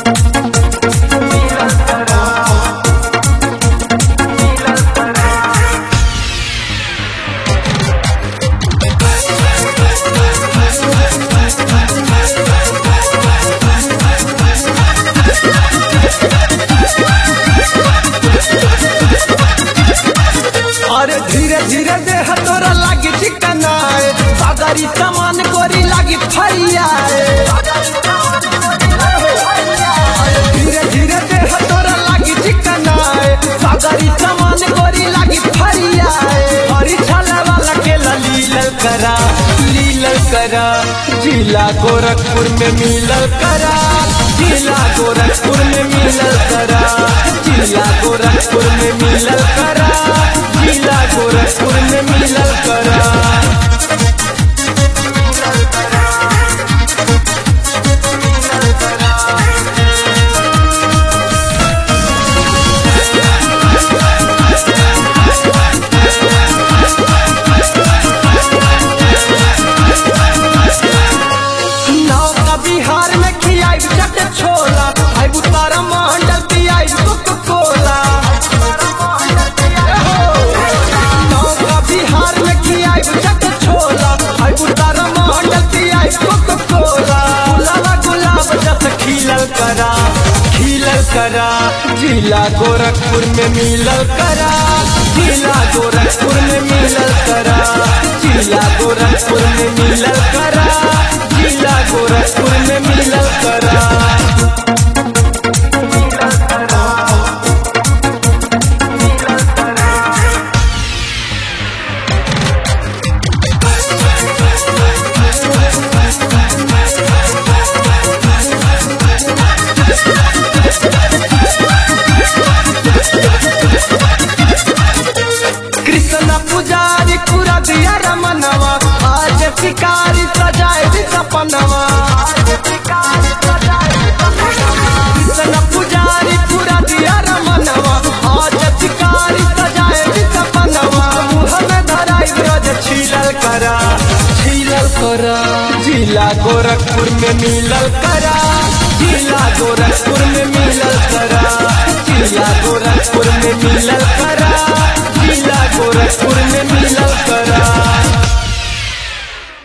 अरे धीरे धीरे देह तोरा लागी चिकनाए सागरी सामान कोरी लागी फरियाए अरे धीरे धीरे देह तोरा लागी चिकनाए सागरी सामान कोरी लागी फरियाए हरी छाले वाला के लीलल करा लीलल करा जिला गोरखपुर में मिलल करा जिला गोरखपुर में मिलल करा जिला गोरखपुर में मिलल करा जिला गोरखपुर में मिलल करा नाव का बिहार में खियाई चट छोला आई बुतारा मंडल पियाई कोको कोला नाव का बिहार में खियाई चट छोला आई बुतारा मंडल पियाई कोको कोला लाला गुलाब जस खिलल करा खिलल करा जिला गोरखपुर में मिलल करा जिला गोरखपुर में मिलल करा जिला गोरखपुर में मिलल करा जिला गोरखपुर में मिलल करा कृष्ण पुजारी पूरा दिया रमनवा आज शिकारी सजाए दी सपनवा कृष्ण पुजारी पूरा दिया रमनवा आज शिकारी सजाए दी सपनवा मुँह में धराई ब्रज छीलल करा छीलल करा जिला गोरखपुर में मिलल करा